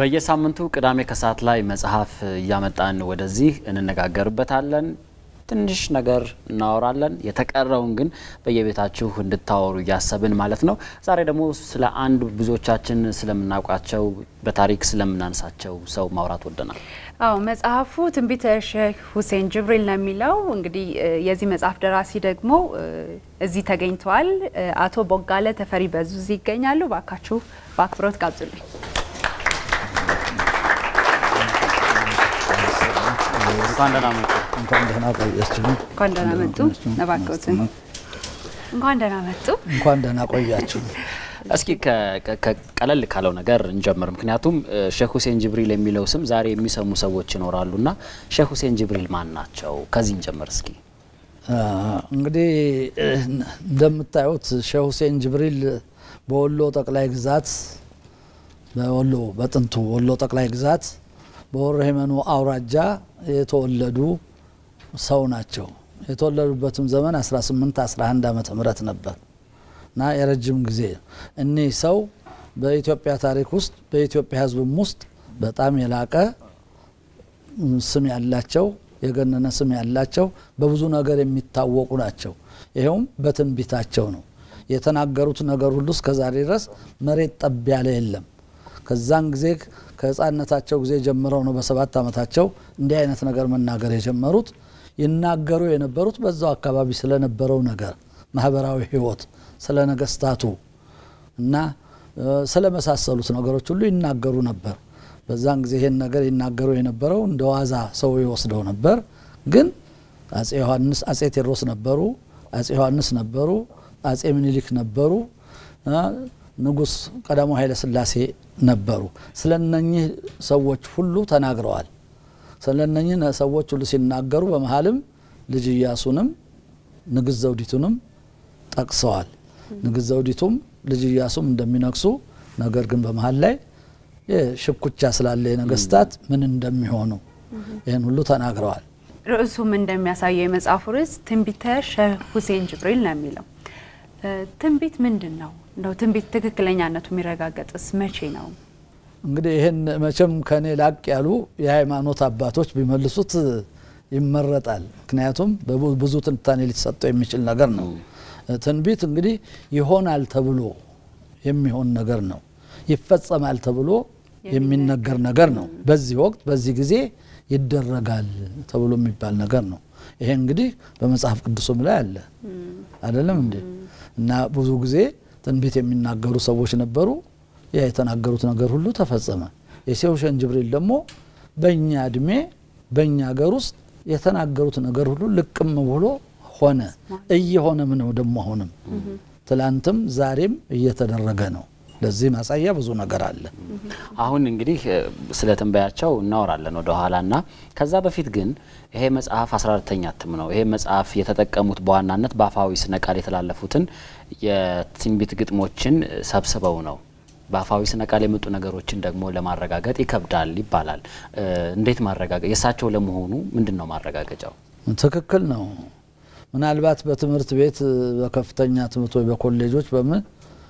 በየሳምንቱ ቅዳሜ ከሰዓት ላይ መጽሐፍ እያመጣን ወደዚህ እንነጋገርበታለን። ትንሽ ነገር እናወራለን። የተቀረውን ግን በየቤታችሁ እንድታወሩ እያሰብን ማለት ነው። ዛሬ ደግሞ ስለ አንድ ብዙዎቻችን ስለምናውቃቸው በታሪክ ስለምናነሳቸው ሰው ማውራት ወደናል። አዎ መጽሐፉ ትንቢተ ሼህ ሁሴን ጅብሪል ነው የሚለው። እንግዲህ የዚህ መጽሐፍ ደራሲ ደግሞ እዚህ ተገኝተዋል። አቶ ቦጋለ ተፈሪ በዙ እዚህ ይገኛሉ። ባካችሁ በአክብሮት ጋብዙልኝ። እንኳን ደህና መጡ። እንኳን ደህና ቆያችሁ። እንኳን ደህና መጡ። እባክዎትን እንኳን ደህና መጡ። እንኳን ደህና ቆያችሁ። እስኪ ቀለል ካለው ነገር እንጀምር። ምክንያቱም ሼህ ሁሴን ጅብሪል የሚለው ስም ዛሬ የሚሰሙ ሰዎች ይኖራሉ እና ሼህ ሁሴን ጅብሪል ማን ናቸው? ከዚህ እንጀምር እስኪ። እንግዲህ እንደምታዩት ሼህ ሁሴን ጅብሪል በወሎ ጠቅላይ ግዛት በወሎ በጥንቱ ወሎ ጠቅላይ ግዛት በወረ ሄመኑ አውራጃ የተወለዱ ሰው ናቸው። የተወለዱበትም ዘመን 18 11 ዓመተ ምህረት ነበር እና የረጅም ጊዜ እኒህ ሰው በኢትዮጵያ ታሪክ ውስጥ በኢትዮጵያ ሕዝብም ውስጥ በጣም የላቀ ስም ያላቸው የገነነ ስም ያላቸው በብዙ ነገር የሚታወቁ ናቸው። ይኸውም በትንቢታቸው ነው። የተናገሩት ነገር ሁሉ እስከ ዛሬ ድረስ መሬት ጠብ ያለ የለም። ከዛን ጊዜ ከህፃነታቸው ጊዜ ጀምረው ነው በሰባት ዓመታቸው እንዲህ አይነት ነገር መናገር የጀመሩት። ይናገሩ የነበሩት በዛው አካባቢ ስለነበረው ነገር ማህበራዊ ህይወት፣ ስለ ነገስታቱ እና ስለመሳሰሉት ነገሮች ሁሉ ይናገሩ ነበር። በዛን ጊዜ ይሄን ነገር ይናገሩ የነበረው እንደ ዋዛ ሰው ይወስደው ነበር። ግን አጼ ዮሐንስ አጼ ቴዎድሮስ ነበሩ፣ አጼ ዮሐንስ ነበሩ፣ አጼ ምኒልክ ነበሩ፣ ንጉስ ቀዳማዊ ኃይለ ሥላሴ ነበሩ። ስለ እነኚህ ሰዎች ሁሉ ተናግረዋል። ስለ እነኚህ ሰዎች ሁሉ ሲናገሩ በመሀልም ልጅ ኢያሱንም ንግስት ዘውዲቱንም ጠቅሰዋል። ንግስት ዘውዲቱም ልጅ ኢያሱም እንደሚነግሱ ነገር ግን በመሀል ላይ ሽኩቻ ስላለ የነገስታት ምን እንደሚሆኑ ይህን ሁሉ ተናግረዋል። ርዕሱም እንደሚያሳየው የመጽሐፉ ርዕስ ትንቢተ ሼህ ሁሴን ጅብሪል ነው የሚለው። ትንቢት ምንድን ነው? እንደው ትንቢት ትክክለኛነቱ የሚረጋገጥስ መቼ ነው? እንግዲህ ይህን መቼም ከኔ ላቅ ያሉ የሃይማኖት አባቶች ቢመልሱት ይመረጣል። ምክንያቱም ብዙ ትንታኔ ሊሰጠው የሚችል ነገር ነው። ትንቢት እንግዲህ ይሆናል ተብሎ የሚሆን ነገር ነው። ይፈጸማል ተብሎ የሚነገር ነገር ነው። በዚህ ወቅት በዚህ ጊዜ ይደረጋል ተብሎ የሚባል ነገር ነው። ይሄ እንግዲህ በመጽሐፍ ቅዱስም ላይ አለ አይደለም እንዴ? እና ብዙ ጊዜ ትንቢት የሚናገሩ ሰዎች ነበሩ። ያ የተናገሩት ነገር ሁሉ ተፈጸመ። የሼህ ሁሴን ጅብሪል ደግሞ በእኛ እድሜ በእኛ ሀገር ውስጥ የተናገሩት ነገር ሁሉ ልቅም ብሎ ሆነ። እየሆነም ነው ደግሞ አሁንም ትላንትም ዛሬም እየተደረገ ነው። ለዚህ ማሳያ ብዙ ነገር አለ። አሁን እንግዲህ ስለ ትንበያቸው እናወራለን ወደ ኋላ እና ከዛ በፊት ግን ይሄ መጽሐፍ 14ተኛ እትም ነው። ይሄ መጽሐፍ የተጠቀሙት በዋናነት በአፋዊ ስነ ቃል የተላለፉትን የትንቢት ግጥሞችን ሰብስበው ነው። በአፋዊ ስነ ቃል የመጡ ነገሮችን ደግሞ ለማረጋገጥ ይከብዳል ይባላል። እንዴት ማረጋገጥ የእሳቸው ለመሆኑ ምንድን ነው ማረጋገጫው? ትክክል ነው። ምናልባት በትምህርት ቤት በከፍተኛ ትምህርት ወይ በኮሌጆች በምን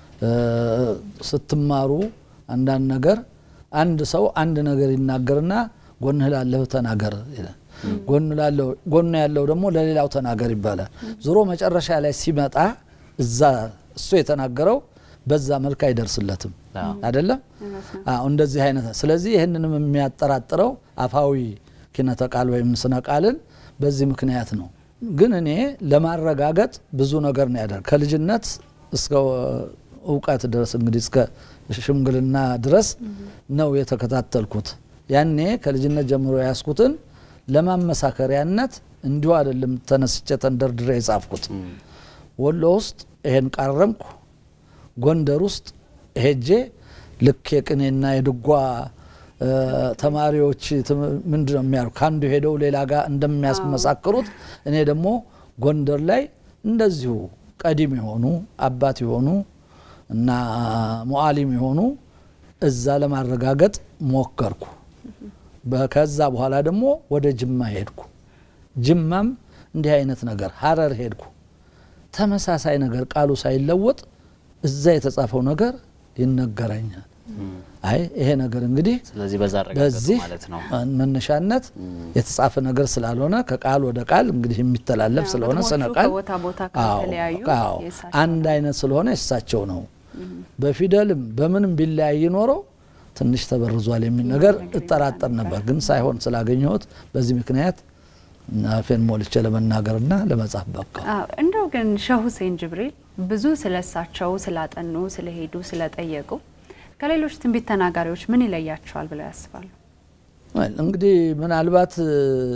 ስትማሩ አንዳንድ ነገር አንድ ሰው አንድ ነገር ይናገርና ጎንህ ላለህ ተናገር ይላል። ጎን ያለው ደግሞ ለሌላው ተናገር ይባላል። ዞሮ መጨረሻ ላይ ሲመጣ እዛ እሱ የተናገረው በዛ መልክ አይደርስለትም አይደለም። አዎ እንደዚህ አይነት ስለዚህ ይህንንም የሚያጠራጥረው አፋዊ ኪነተ ቃል ወይም ስነ ቃልን በዚህ ምክንያት ነው። ግን እኔ ለማረጋገጥ ብዙ ነገር ነው ያደርግ ከልጅነት እስከ እውቀት ድረስ እንግዲህ እስከ ሽምግልና ድረስ ነው የተከታተልኩት። ያኔ ከልጅነት ጀምሮ የያዝኩትን ለማመሳከሪያነት እንዲሁ አይደለም ተነስቼ ተንደርድሬ የጻፍኩት። ወሎ ውስጥ ይሄን ቃረምኩ፣ ጎንደር ውስጥ ሄጄ ልክ የቅኔና የድጓ ተማሪዎች ምንድን ነው የሚያሩ ከአንዱ ሄደው ሌላ ጋር እንደሚያስመሳክሩት እኔ ደግሞ ጎንደር ላይ እንደዚሁ ቀዲም የሆኑ አባት የሆኑ እና ሙዓሊም የሆኑ እዛ ለማረጋገጥ ሞከርኩ። ከዛ በኋላ ደግሞ ወደ ጅማ ሄድኩ። ጅማም እንዲህ አይነት ነገር ሀረር ሄድኩ። ተመሳሳይ ነገር ቃሉ ሳይለወጥ እዛ የተጻፈው ነገር ይነገረኛል። አይ ይሄ ነገር እንግዲህ ስለዚህ በዛ አረጋገጡ በዚህ ማለት ነው። መነሻነት የተጻፈ ነገር ስላልሆነ ከቃል ወደ ቃል እንግዲህ የሚተላለፍ ስለሆነ ግጥሞቹ ስነ ቃል ከቦታ ቦታ አዎ፣ ከተለያዩ አዎ፣ የእሳቸው አንድ አይነት ስለሆነ የእሳቸው ነው። በፊደልም በምንም ቢለያይ ኖሮ ትንሽ ተበርዟል የሚል ነገር እጠራጠር ነበር፣ ግን ሳይሆን ስላገኘሁት በዚህ ምክንያት አፌን ሞልቼ ለመናገርና ለመጻፍ በቃ። አዎ፣ እንደው ግን ሼህ ሁሴን ጅብሪል ብዙ ስለሳቸው ስላጠኑ፣ ስለሄዱ፣ ስለጠየቁ ከሌሎች ትንቢት ተናጋሪዎች ምን ይለያቸዋል ብለው ያስባሉ? ወል እንግዲህ ምናልባት እ፣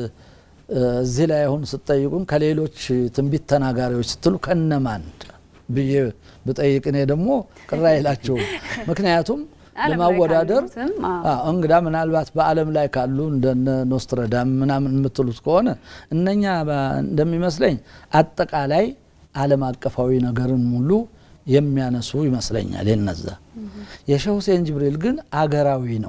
እዚህ ላይ አሁን ስጠይቁን ከሌሎች ትንቢት ተናጋሪዎች ስትሉ ከነማን ብዬ ብጠይቅ እኔ ደግሞ ቅር አይላቸውም። ምክንያቱም ዓለም ላይ ለማወዳደር ካሉትም፣ አዎ። አዎ፣ እንግዳ ምናልባት በዓለም ላይ ካሉ እንደነ ኖስትረዳም ምናምን የምትሉት ከሆነ እነኛ በ- እንደሚመስለኝ አጠቃላይ ዓለም አቀፋዊ ነገርን ሙሉ የሚያነሱ ይመስለኛል። የነዛ የሼህ ሁሴን ጅብሪል ግን አገራዊ ነው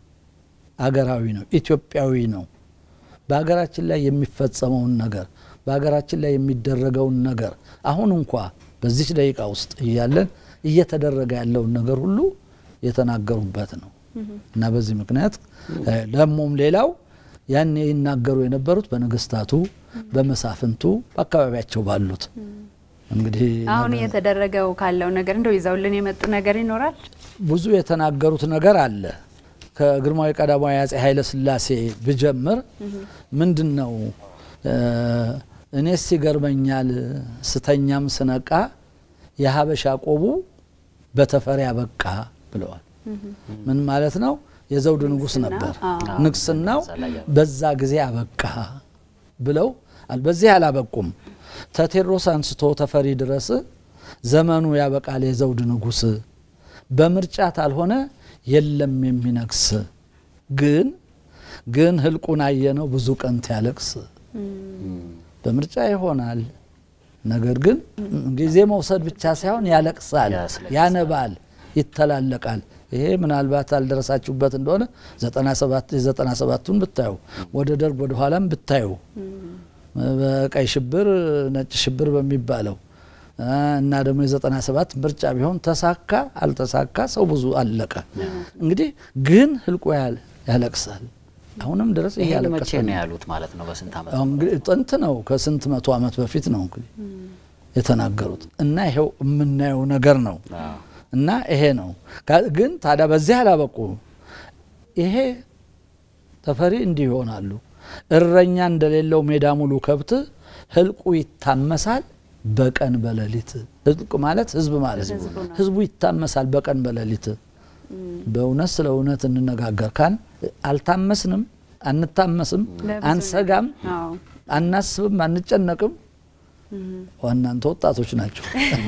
አገራዊ ነው፣ ኢትዮጵያዊ ነው። በሀገራችን ላይ የሚፈጸመውን ነገር በሀገራችን ላይ የሚደረገውን ነገር አሁን እንኳ በዚች ደቂቃ ውስጥ እያለን እየተደረገ ያለውን ነገር ሁሉ የተናገሩበት ነው እና በዚህ ምክንያት እ፣ ደግሞም ሌላው ያኔ ይናገሩ የነበሩት በነገስታቱ፣ በመሳፍንቱ፣ በአካባቢያቸው ባሉት እንግዲህ አሁን እየተደረገው ካለው ነገር እንደው ይዘውልን የመጡ ነገር ይኖራል? ብዙ የተናገሩት ነገር አለ። ከግርማዊ ቀዳማዊ አጼ ኃይለ ሥላሴ ብጀምር ምንድን ነው እ፣ እኔስ ይገርመኛል ስተኛም ስነቃ የሀበሻ ቆቡ በተፈሪ አበቃ ብለዋል። ምን ማለት ነው? የዘውድ ንጉሥ ንግስና፣ ነበር። አዎ። ንግስናው እዛ ላይ ያበቃ። በዛ ጊዜ አበቃ ብለው አል- በዚህ አላበቁም። ተቴዎድሮስ አንስቶ ተፈሪ ድረስ ዘመኑ ያበቃል የዘውድ ንጉሥ በምርጫ ታልሆነ የለም የሚነግስ ግን ግን ህልቁን አየነው ብዙ ቀን ያለቅስ በምርጫ ይሆናል። ነገር ግን ጊዜ መውሰድ ብቻ ሳይሆን ያለቅሳል፣ ያስለቅሳል። ያነባል፣ ይተላለቃል። ይሄ ምናልባት አልደረሳችሁበት እንደሆነ ዘጠና ሰባት የዘጠና ሰባቱን ብታዩ ወደ ደርግ ወደ ኋላም ብታዩ በቀይ ሽብር ነጭ ሽብር በሚባለው አ፣ እና ደግሞ የዘጠና ሰባት ምርጫ ቢሆን ተሳካ አልተሳካ ሰው ብዙ አለቀ። እንግዲህ ግን ህልቆ ያል- ያለቅሳል። አሁንም ድረስ ይሄን እያለቀሰ መቼ ነው። ነው ያሉት ማለት ነው? በስንት ዓመት? አሁን እንግዲህ ጥንት ነው ከስንት መቶ ዓመት በፊት ነው እንግዲህ የተናገሩት እና ይሄው የምናየው ነገር ነው አዎ። እና ይሄ ነው ካ- ግን ታዲያ በዚህ አላበቁ ይሄ ተፈሪ እንዲህ ይሆናሉ እረኛ እንደሌለው ሜዳ ሙሉ ከብት ህልቁ ይታመሳል በቀን በሌሊት ህልቅ ማለት ህዝብ ማለት ነው ህዝቡ ነው። ህዝቡ ይታመሳል በቀን በሌሊት በእውነት ስለ እውነት እንነጋገር ካን አልታመስንም አንታመስም ለብዙ አንሰጋም አዎ። አናስብም አንጨነቅም ዋናንተ ወጣቶች ናቸው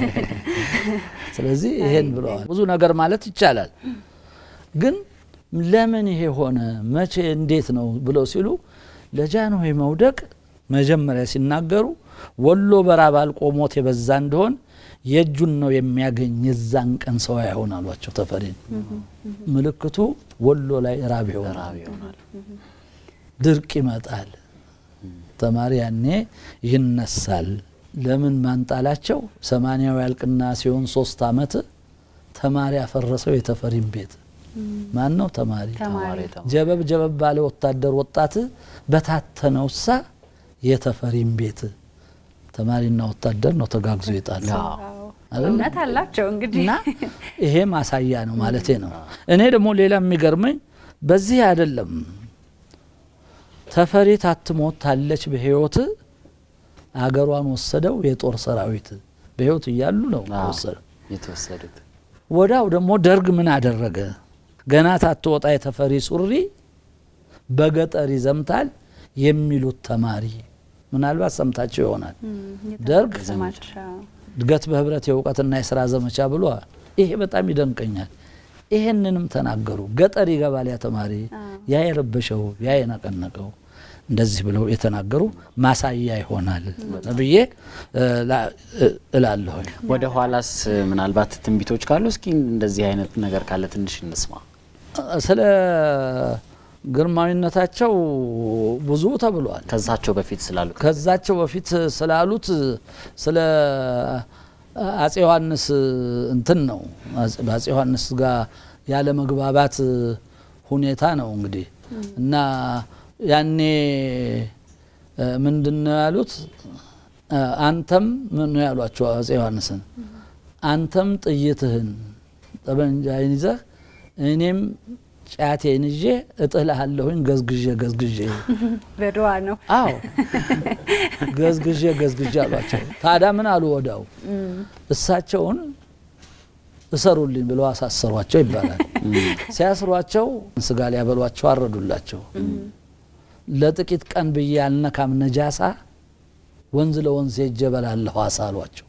ስለዚህ ይሄን ብለዋል ብዙ ነገር ማለት ይቻላል ግን ለምን ይሄ ሆነ መቼ እንዴት ነው ብለው ሲሉ ለጃንሆይ መውደቅ መጀመሪያ ሲናገሩ ወሎ በራብ አልቆ ሞት የበዛ እንደሆን የእጁን ነው የሚያገኝ የዛን ቀን ሰው አይሆን አሏቸው ተፈሪን ምልክቱ ወሎ ላይ ራብ ይሆናል ራብ ይሆናል። ድርቅ ይመጣል ተማሪ ያኔ ይነሳል ለምን ማንጣላቸው ሰማንያው ያልቅና ሲሆን ሶስት አመት ተማሪ ያፈረሰው የተፈሪን ቤት ማን ነው ተማሪ ተማሪ ተማሪ ጀበብ ጀበብ ባለ ወታደር ወጣት በታተነው ሳ የተፈሪን ቤት ተማሪና ወታደር ነው ተጋግዞ ይጣል አዎ። አይደል? እውነት አላቸው እንግዲህ እና ይሄ ማሳያ ነው ማለቴ ነው። እኔ ደግሞ ሌላ የሚገርመኝ በዚህ አይደለም ተፈሪ ታትሞት ታለች በህይወት አገሯን ወሰደው የጦር ሰራዊት በህይወት እያሉ ነው አዎ። ወሰደው። የተወሰዱት ወዳው ደግሞ ደርግ ምን አደረገ? ገና ታትወጣ የተፈሪ ሱሪ በገጠር ይዘምታል የሚሉት ተማሪ ምናልባት ሰምታቸው ይሆናል። ደርግ ሰማቸው እድገት በህብረት የእውቀትና የስራ ዘመቻ ብሎ ይሄ በጣም ይደንቀኛል። ይሄንንም ተናገሩ። ገጠር ይገባል ያ ተማሪ ያ የረበሸው ያ የነቀነቀው እንደዚህ ብለው የተናገሩ ማሳያ ይሆናል ብዬ እ፣ ላ- እ፣ እላለሁኝ። ወደ ኋላስ ምናልባት ትንቢቶች ካሉ እስኪ እንደዚህ አይነት ነገር ካለ ትንሽ እንስማ። ስለ ግርማዊነታቸው ብዙ ተብሏል። ከዛቸው በፊት ስላሉት ከዛቸው በፊት ስላሉት ስለ አጼ ዮሐንስ እንትን ነው። አጼ- በአጼ ዮሐንስ ጋር ያለ መግባባት ሁኔታ ነው እንግዲህ እና ያኔ ምንድን ነው ያሉት? አንተም ምን ነው ያሏቸው አፄ ዮሐንስን አንተም ጥይትህን ጠመንጃህን ይዘህ እኔም ጫቴን ይዤ እጥልሃለሁኝ ገዝግዤ ገዝግዤ በድዋ ነው። አዎ ገዝግዤ ገዝግዤ አሏቸው። ታዲያ ምን አሉ? ወዳው እሳቸውን እሰሩልኝ ብለው አሳሰሯቸው ይባላል። ሲያስሯቸው ስጋ ሊያበሏቸው አረዱላቸው። ለጥቂት ቀን ብዬ ያልነካም ነጃሳ ወንዝ ለወንዝ ሄጄ እበላለሁ አሳ አሏቸው።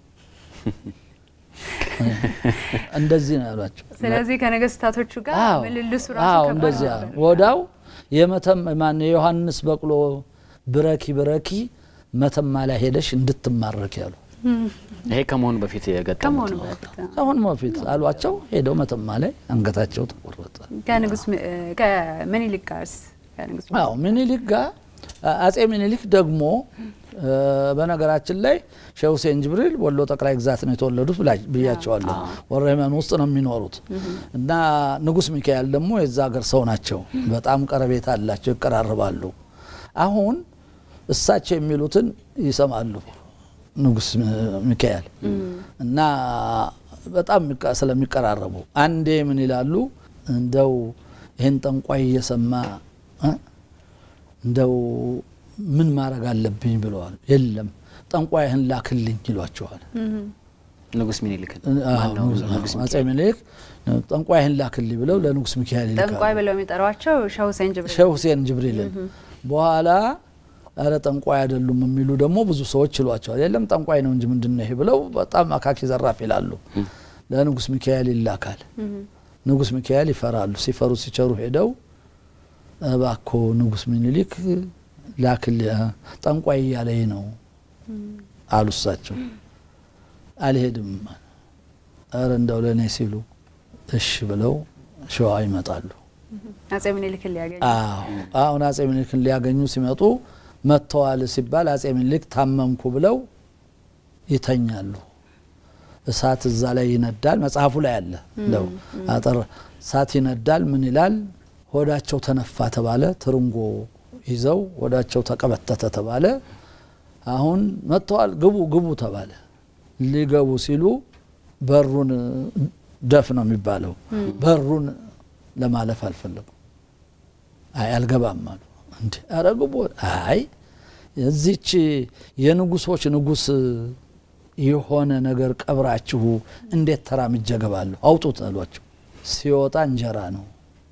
እንደዚህ ነው ያሏቸው። ስለዚህ ከነገስታቶቹ ጋር አዎ ምልልሱ ራሱ አዎ ከባድ እንደዚህ ነበር። ወዳው የመተም ማን የዮሐንስ በቅሎ ብረኪ ብረኪ መተማ ላይ ሄደሽ እንድትማረክ ያሉ ይሄ ከመሆኑ በፊት የገጠሙት ከመሆኑ ነው። በፊት አሁን በፊት አሏቸው። ሄደው መተማ ላይ አንገታቸው ተቆረጠ። ከንጉስ ም- ከምኒልክ ጋርስ ከንጉስ አዎ ምኒልክ ጋር አጼ ምኒልክ ደግሞ እ፣ በነገራችን ላይ ሼህ ሁሴን ጅብሪል ወሎ ጠቅላይ ግዛት ነው የተወለዱት ብላ- ብያቸዋለሁ። ወረመን ውስጥ ነው የሚኖሩት እና ንጉስ ሚካኤል ደግሞ የዛ ሀገር ሰው ናቸው። በጣም ቀረቤታ አላቸው፣ ይቀራርባሉ። አሁን እሳቸው የሚሉትን ይሰማሉ ንጉስ ሚካኤል እና በጣም የሚቀ- ስለሚቀራረቡ አንዴ ምን ይላሉ እንደው ይህን ጠንቋይ እየሰማ እ እንደው ምን ማድረግ አለብኝ ብለዋል። የለም ጠንቋይህን ላክልኝ ይሏቸዋል። ንጉስ ሚኒልክን አዎ፣ ማነው? ንጉስ- ንጉስ አጼ ምኒልክ ጠንቋይህን ላክልኝ ብለው ለንጉስ ሚካኤል ይልካሉ። ጠንቋይ ብለው የሚጠሯቸው ሼህ ሁሴን ጅብሪል ሼህ ሁሴን ጅብሪልን በኋላ ኧረ ጠንቋይ አይደሉም የሚሉ ደግሞ ብዙ ሰዎች ይሏቸዋል። የለም ጠንቋይ ነው እንጂ ምንድን ነው ይሄ ብለው በጣም አካኪ ዘራፍ ይላሉ። ለንጉስ ሚካኤል ይላካል። ንጉስ ሚካኤል ይፈራሉ። ሲፈሩ ሲቸሩ ሄደው እባኮ ንጉስ ሚኒሊክ ላክል ጠንቋይ እያለኝ ነው አሉ። እሳቸው አልሄድም፣ ኧረ እንደው ለእኔ ሲሉ እሺ ብለው ሸዋ ይመጣሉ። አጼ ምኒልክን ሊያገኙ አዎ አሁን አጼ ምኒልክን ሊያገኙ ሲመጡ መጥተዋል ሲባል አጼ ምኒልክ ታመምኩ ብለው ይተኛሉ። እሳት እዛ ላይ ይነዳል። መጽሐፉ ላይ አለ እንደው አጠር እሳት ይነዳል። ምን ይላል? ሆዳቸው ተነፋ ተባለ። ትርንጎ ይዘው ሆዳቸው ተቀበተተ ተባለ። አሁን መጥተዋል፣ ግቡ ግቡ ተባለ። ሊገቡ ሲሉ በሩን ደፍ ነው የሚባለው። በሩን ለማለፍ አልፈለጉም። አይ አልገባም አሉ። እንዲ ኧረ ግቡ። አይ እዚች የንጉሶች ንጉስ የሆነ ነገር ቀብራችሁ እንዴት ተራምጄ እገባለሁ? አውጡት አሏቸው። ሲወጣ እንጀራ ነው።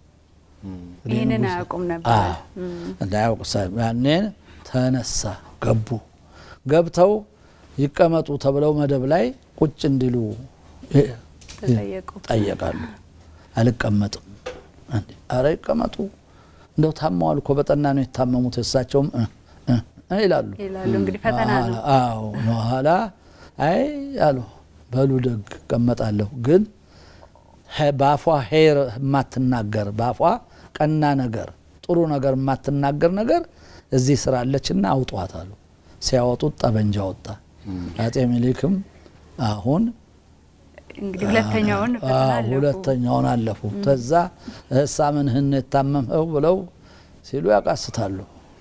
ይህንን አያውቁም ነበር። አዎ እንዳያውቁ ሳ- ያኔ ተነሳ ገቡ። ገብተው ይቀመጡ ተብለው መደብ ላይ ቁጭ እንዲሉ እ- ተጠየቁ። ጠየቃሉ። አልቀመጥም። እንዴ አረ ይቀመጡ፣ እንደው ታመዋል እኮ በጠና ነው የታመሙት። እሳቸውም እ እ እ ይላሉ። ይላሉ እንግዲህ ፈተና ነው። አዎ ነው ኋላ አይ አሉ በሉ ደግ እቀመጣለሁ፣ ግን ሄ- በአፏ ሄር የማትናገር በአፏ ቀና ነገር ጥሩ ነገር የማትናገር ነገር እዚህ ስራ አለችና አውጧት አሉ። ሲያወጡት ጠበንጃ ወጣ። አጼ ሚኒሊክም አሁን እንግዲህ ሁለተኛውን ፈተና አዎ፣ አለፉ። ሁለተኛውን አለፉ። ከዛ እሳ ምንህን የታመምኸው ብለው ሲሉ ያቃስታሉ።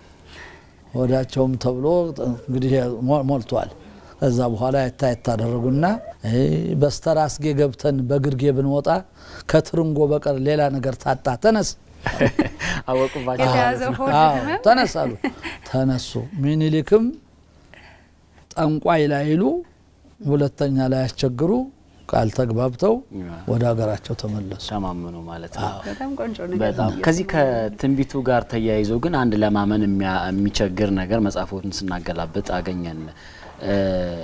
ወዳቸውም ተብሎ እንግዲህ ሞ- ሞልቷል። ከዛ በኋላ የታ የታደረጉና በስተራስጌ ገብተን በግርጌ ብንወጣ ከትርንጎ በቀር ሌላ ነገር ታጣ፣ ተነስ አወቁባቸው የተያዘው ማለት ነው። ሆድ አዎ፣ ህመም ተነስ አሉ። ተነሱ። ሚኒሊክም ጠንቋይ ላይሉ ሁለተኛ ላይ ያስቸግሩ ቃል ተግባብተው ወደ ሀገራቸው ተመለሱ። ተማመኑ ማለት ነው። በጣም ቆንጆ ነገር በጣም ነው። ከዚህ ከትንቢቱ ጋር ተያይዞ ግን አንድ ለማመን የሚያ- የሚቸግር ነገር መጽሐፎትን ስናገላብጥ አገኘን። እ፣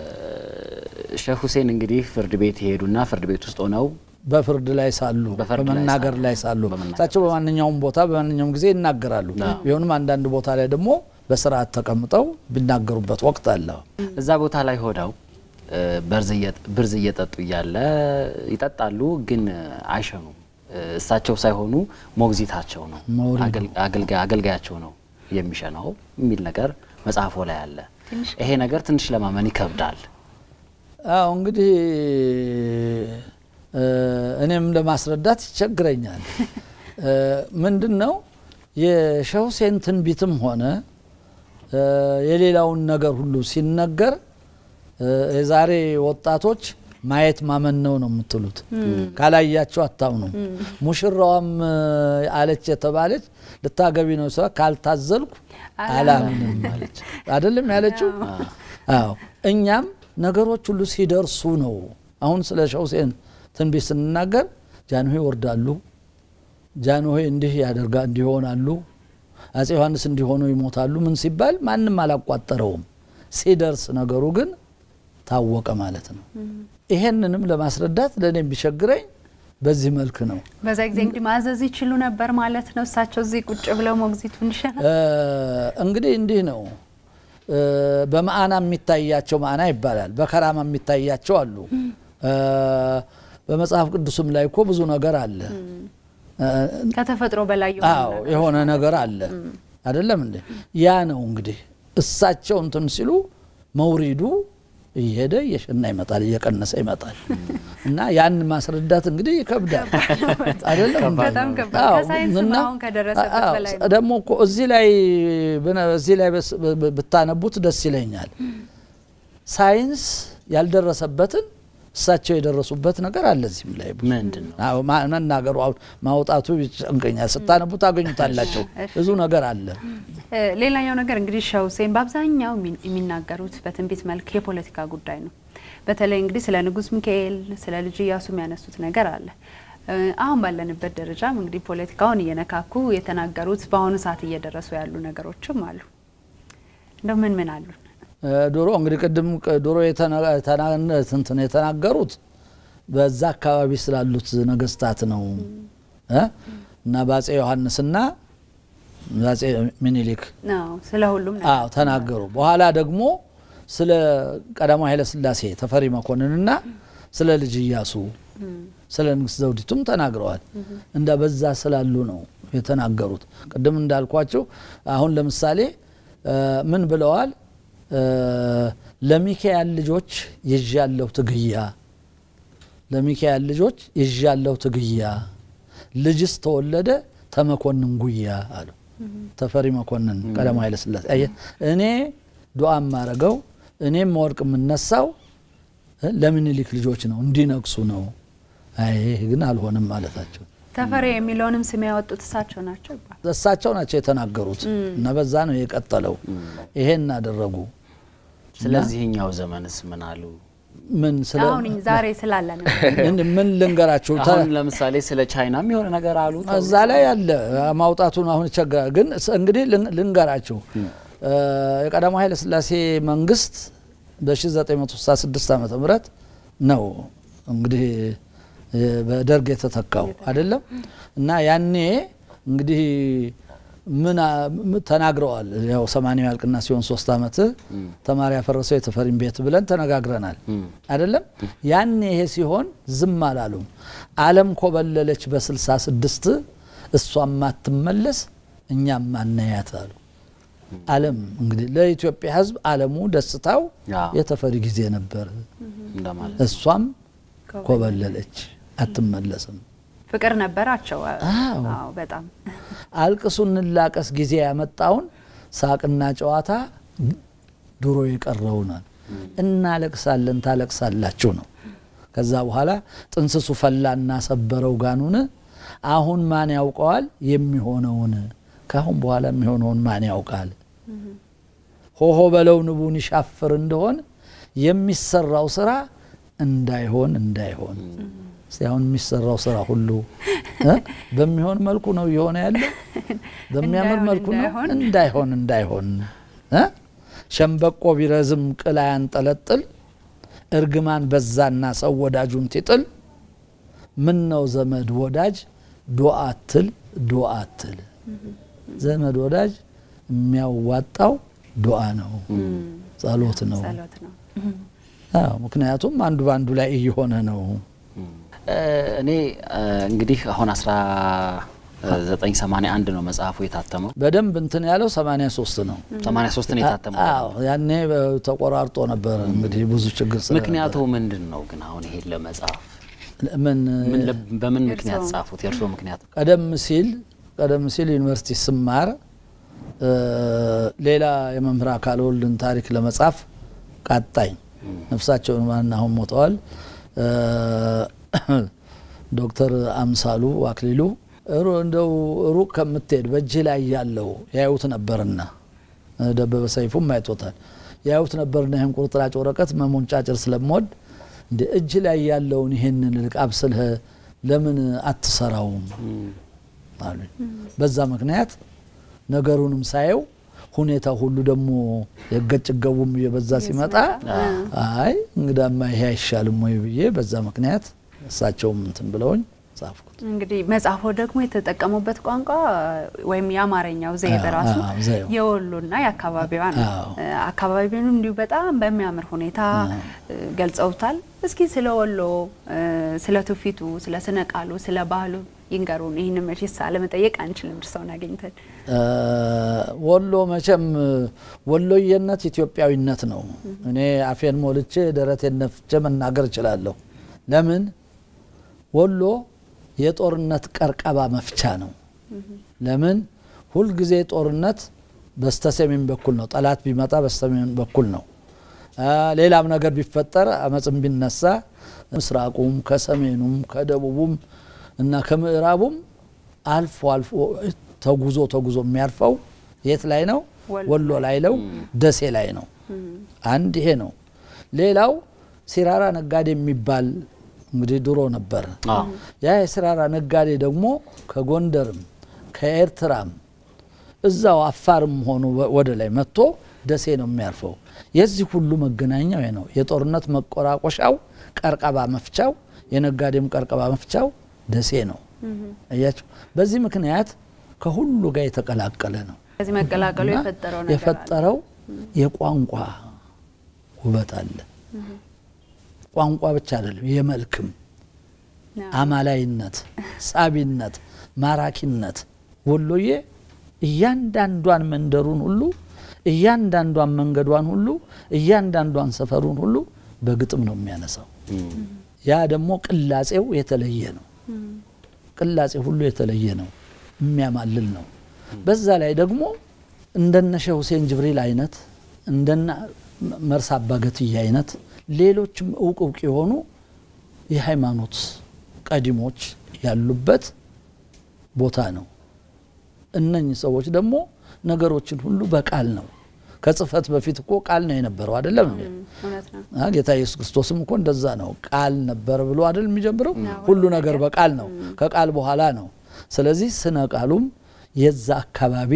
ሼህ ሁሴን እንግዲህ ፍርድ ቤት ይሄዱና ፍርድ ቤት ውስጥ ሆነው በፍርድ ላይ ሳሉ በፍርድ ላይ በመናገር ሳሉ። ላይ ሳሉ በመናገር እሳቸው በማንኛውም ቦታ በማንኛውም ጊዜ ይናገራሉ። ቢሆንም አንዳንድ ቦታ ላይ ደግሞ በስርዓት ተቀምጠው ቢናገሩበት ወቅት አለ። እዛ ቦታ ላይ ሆነው እ፣ በርዝ እየ- ብርዝ እየጠጡ እያለ ይጠጣሉ፣ ግን አይሸኑም። እ፣ እሳቸው ሳይሆኑ ሞግዚታቸው ነው መውሪዱ። አገል- አገልጋይ- አገልጋያቸው ነው የሚሸናው የሚል ነገር መጽሐፎ ላይ አለ። ይሄ ነገር ትንሽ ለማመን ይከብዳል። አዎ እንግዲህ እኔም ለማስረዳት ይቸግረኛል። ምንድን ነው የሼህ ሁሴን ትንቢትም ሆነ የሌላውን ነገር ሁሉ ሲነገር የዛሬ ወጣቶች ማየት ማመን ነው ነው የምትሉት። ካላያቸው አታምኑም። ሙሽራዋም አለች የተባለች ልታገቢ ነው ስራ ካልታዘልኩ አላምንም አለች። አይደለም ያለችው? አዎ እኛም ነገሮች ሁሉ ሲደርሱ ነው። አሁን ስለ ሼህ ሁሴን ትንቢት ስንናገር ጃንሆይ ይወርዳሉ፣ ጃንሆይ እንዲህ ያደርጋ እንዲሆናሉ፣ አጼ ዮሐንስ እንዲሆኑ ይሞታሉ። ምን ሲባል ማንም አላቋጠረውም። ሲደርስ ነገሩ ግን ታወቀ ማለት ነው። ይሄንንም ለማስረዳት ለእኔ ቢቸግረኝ በዚህ መልክ ነው። በዛ ጊዜ እንግዲህ ማዘዝ ይችሉ ነበር ማለት ነው። እሳቸው እዚህ ቁጭ ብለው ሞግዚቱን ይሸናል። እንግዲህ እንዲህ ነው። በማዕና የሚታያቸው ማዕና ይባላል። በከራማ የሚታያቸው አሉ። በመጽሐፍ ቅዱስም ላይ እኮ ብዙ ነገር አለ። ከተፈጥሮ በላይ አዎ የሆነ ነገር አለ አይደለም እንዴ? ያ ነው እንግዲህ እሳቸው እንትን ሲሉ መውሪዱ እየሄደ እየሸና ይመጣል፣ እየቀነሰ ይመጣል። እና ያን ማስረዳት እንግዲህ ይከብዳል አይደለም? በጣም ከባድ ከሳይንስም አሁን ከደረሰበት በላይ ነው። ደግሞ እኮ እዚህ ላይ እዚህ ላይ ብታነቡት ደስ ይለኛል። ሳይንስ ያልደረሰበትን እሳቸው የደረሱበት ነገር አለ። እዚህም ላይ ምንድን ነው አዎ፣ መናገሩ አሁን ማውጣቱ ይጨንቀኛል። ስታነቡ ታገኙታላቸው። ብዙ ነገር አለ። ሌላኛው ነገር እንግዲህ ሼህ ሁሴን በአብዛኛው የሚናገሩት በትንቢት መልክ የፖለቲካ ጉዳይ ነው። በተለይ እንግዲህ ስለ ንጉስ ሚካኤል፣ ስለ ልጅ ኢያሱ የሚያነሱት ነገር አለ። አሁን ባለንበት ደረጃም እንግዲህ ፖለቲካውን እየነካኩ የተናገሩት በአሁኑ ሰዓት እየደረሱ ያሉ ነገሮችም አሉ። እንደው ምን ምን አሉ? ድሮ እንግዲህ ቅድም ድሮ እንትን የተናገሩት በዛ አካባቢ ስላሉት ነገስታት ነው እና በአጼ ዮሐንስና በአጼ ሚኒሊክ ስለ ሁሉም አዎ ተናገሩ። በኋላ ደግሞ ስለ ቀዳማዊ ኃይለ ሥላሴ ተፈሪ መኮንንና ስለ ልጅ ኢያሱ ስለ ንግስት ዘውዲቱም ተናግረዋል። እንደ በዛ ስላሉ ነው የተናገሩት። ቅድም እንዳልኳቸው አሁን ለምሳሌ ምን ብለዋል? ለሚካኤል ልጆች ይዣለሁ ትግያ፣ ለሚካኤል ልጆች ይዣለሁ ትግያ፣ ልጅስ ተወለደ ተመኮንን ጉያ አሉ። ተፈሪ መኮንን ቀዳማዊ ኃይለ ሥላሴ እኔ ዱዓ የማረገው እኔም ወርቅ የምነሳው ለምኒልክ ልጆች ነው እንዲነግሱ ነው። ይህ ግን አልሆንም ማለታቸው። ተፈሪ የሚለውንም ስም ያወጡት እሳቸው ናቸው ይባላል። እሳቸው ናቸው የተናገሩት እና በዛ ነው የቀጠለው። ይሄን አደረጉ። ስለዚህኛው ዘመንስ ምን አሉ? ምን ስለ አሁን ዛሬ ስላለ ነው። ምን ልንገራችሁ? አሁን ለምሳሌ ስለ ቻይናም የሆነ ነገር አሉ። እዛ ላይ ያለ ማውጣቱን አሁን ይቸግራል። ግን እንግዲህ ልንገራችሁ የቀዳማዊ ኃይለ ሥላሴ መንግስት በ1966 ዓመተ ምህረት ነው እንግዲህ በደርግ የተተካው አይደለም እና ያኔ እንግዲህ ምን ተናግረዋል። ያው ሰማንያ ያልቅና ሲሆን ሶስት አመት ተማሪ ያፈረሰው የተፈሪን ቤት ብለን ተነጋግረናል አይደለም። ያኔ ይሄ ሲሆን ዝም አላሉም። ዓለም ኮበለለች በስልሳ ስድስት እሷም ማትመለስ እኛም ማናያት አሉ። ዓለም እንግዲህ ለኢትዮጵያ ሕዝብ ዓለሙ ደስታው የተፈሪ ጊዜ ነበር። እሷም ኮበለለች አትመለስም። ፍቅር ነበራቸው። አዎ በጣም አልቅሱ እንላቀስ ጊዜ ያመጣውን ሳቅና ጨዋታ ድሮ የቀረውናል። እናለቅሳለን ታለቅሳላችሁ ነው። ከዛ በኋላ ጥንስሱ ፈላና ሰበረው ጋኑን አሁን ማን ያውቀዋል የሚሆነውን ካሁን በኋላ የሚሆነውን ማን ያውቃል? ሆሆ በለው ንቡን ይሻፍር እንደሆን የሚሰራው ስራ እንዳይሆን እንዳይሆን እስቲ አሁን የሚሰራው ስራ ሁሉ በሚሆን መልኩ ነው እየሆነ ያለው፣ በሚያምር መልኩ ነው። እንዳይሆን እንዳይሆን ሸምበቆ ቢረዝም ቅል አያንጠለጥል፣ እርግማን በዛና ሰው ወዳጁን ትጥል። ምን ነው ዘመድ ወዳጅ ዶአትል ዶአትል። ዘመድ ወዳጅ የሚያዋጣው ዱዓ ነው፣ ጸሎት ነው። ምክንያቱም አንዱ በአንዱ ላይ እየሆነ ነው። እኔ እንግዲህ አሁን 1981 ነው መጽሐፉ የታተመው። በደንብ እንትን ያለው 83 ነው። 83 ነው የታተመው። አዎ ያኔ ተቆራርጦ ነበር እንግዲህ ብዙ ችግር ስለ ምክንያቱ ምንድን ነው ግን አሁን ይሄን ለመጽሐፍ ምን ምን ለ- በምን ምክንያት ጻፉት? የእርስዎ ምክንያት ቀደም ሲል ቀደም ሲል ዩኒቨርሲቲ ስማር እ፣ ሌላ የመምህር አካለ ወልድን ታሪክ ለመጻፍ ቃጣኝ። ነፍሳቸውን ማን አሁን ሞተዋል። እ፣ ዶክተር አምሳሉ አክሊሉ ሩ- እንደው ሩቅ ከምትሄድ በእጅ ላይ ያለው ያዩት ነበርና እ፣ ደበበ ሰይፉም አይቶታል። ያዩት ነበርና ይህን ቁርጥራጭ ወረቀት መሞንጫጭር ስለምወድ እንደ እጅ ላይ ያለውን ይሄንን ልቅ አብስልህ ለምን አትሰራውም አሉኝ። በዛ ምክንያት ነገሩንም ሳየው ሁኔታ ሁሉ ደግሞ የገጭ ገቡም እየበዛ ሲመጣ አይ እንግዳማ ይሄ አይሻልም ወይ ብዬ በዛ ምክንያት እሳቸውም እንትን ብለውኝ ጻፍኩት። እንግዲህ መጽሐፎ ደግሞ የተጠቀሙበት ቋንቋ ወይም የአማርኛው ዘዬ አዎ፣ በራሱ አዎ፣ ዘዬው። የወሎና የአካባቢዋ ነው። አዎ። እ፣ አካባቢውንም እንዲሁ በጣም በሚያምር ሁኔታ እ፣ ገልጸውታል። እስኪ ስለ ወሎ እ፣ ስለ ትውፊቱ፣ ስለ ስነ ቃሉ፣ ስለ ባህሉ ይንገሩን። ይህን መቼስ አለመጠየቅ አንችልም እርስዎን አገኝተን። እ፣ ወሎ መቼም ወሎዬነት ኢትዮጵያዊነት ነው። እኔ አፌን ሞልቼ ደረቴን ነፍቼ መናገር እችላለሁ። ለምን ወሎ የጦርነት ቀርቀባ መፍቻ ነው። ለምን ሁልጊዜ ጦርነት በስተሰሜን በኩል ነው። ጠላት ቢመጣ በስተሰሜን በኩል ነው። አ፣ ሌላም ነገር ቢፈጠር አመፅም ቢነሳ ምስራቁም ከሰሜኑም ከደቡቡም እና ከምዕራቡም አልፎ አልፎ ተጉዞ ተጉዞ የሚያርፈው የት ላይ ነው? ወሎ ወሎ ላይ ነው። ደሴ ላይ ነው። አንድ ይሄ ነው። ሌላው ሲራራ ነጋዴ የሚባል እንግዲህ ድሮ ነበር። አዎ። ያ የሲራራ ነጋዴ ደግሞ ከጎንደርም ከኤርትራም እዛው አፋርም ሆኖ ወ- ወደ ላይ መጥቶ ደሴ ነው የሚያርፈው። የዚህ ሁሉ መገናኛው ይሄ ነው። የጦርነት መቆራቆሻው፣ ቀርቀባ መፍቻው፣ የነጋዴም ቀርቀባ መፍቻው ደሴ ነው። አያችሁ። በዚህ ምክንያት ከሁሉ ጋር የተቀላቀለ ነው። ከዚህ መቀላቀሉ እና የፈጠረው ነገር አለ። የፈጠረው የቋንቋ ውበት አለ። ቋንቋ ብቻ አይደለም፣ የመልክም አዎ። አማላይነት፣ ሳቢነት፣ ማራኪነት ወሎዬ እያንዳንዷን መንደሩን ሁሉ እያንዳንዷን መንገዷን ሁሉ እያንዳንዷን ሰፈሩን ሁሉ በግጥም ነው የሚያነሳው። ያ ደግሞ ቅላጼው የተለየ ነው። ቅላጼ ሁሉ የተለየ ነው፣ የሚያማልል ነው። በዛ ላይ ደግሞ እንደነ ሼህ ሁሴን ጅብሪል አይነት እንደነ መርሳ አባገትያ አይነት ሌሎችም እውቅ እውቅ የሆኑ የሃይማኖት ቀዲሞች ያሉበት ቦታ ነው። እነኚህ ሰዎች ደግሞ ነገሮችን ሁሉ በቃል ነው። ከጽህፈት በፊት እኮ ቃል ነው የነበረው አይደለም እንዴ? እውነት ነው። አ፣ ጌታ ኢየሱስ ክርስቶስም እኮ እንደዛ ነው። ቃል ነበር ብሎ አይደል የሚጀምረው? ሁሉ ነገር በቃል ነው፣ ከቃል በኋላ ነው። ስለዚህ ስነ ቃሉም የዛ አካባቢ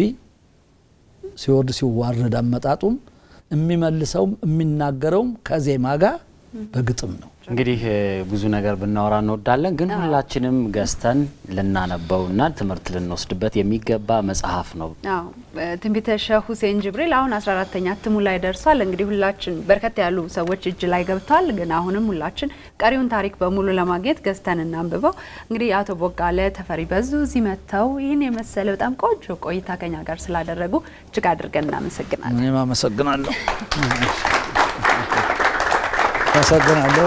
ሲወርድ ሲዋረድ አመጣጡም የሚመልሰውም የሚናገረውም ከዜማ ጋር በግጥም ነው። እንግዲህ እ፣ ብዙ ነገር ብናወራ እንወዳለን፣ ግን ሁላችንም ገዝተን ልናነበውና ትምህርት ልንወስድበት የሚገባ መጽሐፍ ነው። አዎ እ፣ ትንቢተ ሼህ ሁሴን ጅብሪል አሁን 14ተኛ እትሙ ላይ ደርሷል። እንግዲህ ሁላችን በርከት ያሉ ሰዎች እጅ ላይ ገብቷል። ግን አሁንም ሁላችን ቀሪውን ታሪክ በሙሉ ለማግኘት ገዝተን እናንብበው። እንግዲህ አቶ ቦጋለ ተፈሪ በዙ እዚህ መጥተው ይህን የመሰለ በጣም ቆንጆ ቆይታ ከኛ ጋር ስላደረጉ እጅግ አድርገን እናመሰግናለን። እኔም አመሰግናለሁ አመሰግናለሁ።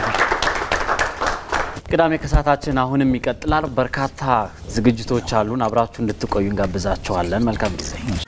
ቅዳሜ ከሰዓታችን አሁንም ይቀጥላል። በርካታ ዝግጅቶች አሉን። አብራችሁ እንድትቆዩ እንጋብዛችኋለን። መልካም ጊዜ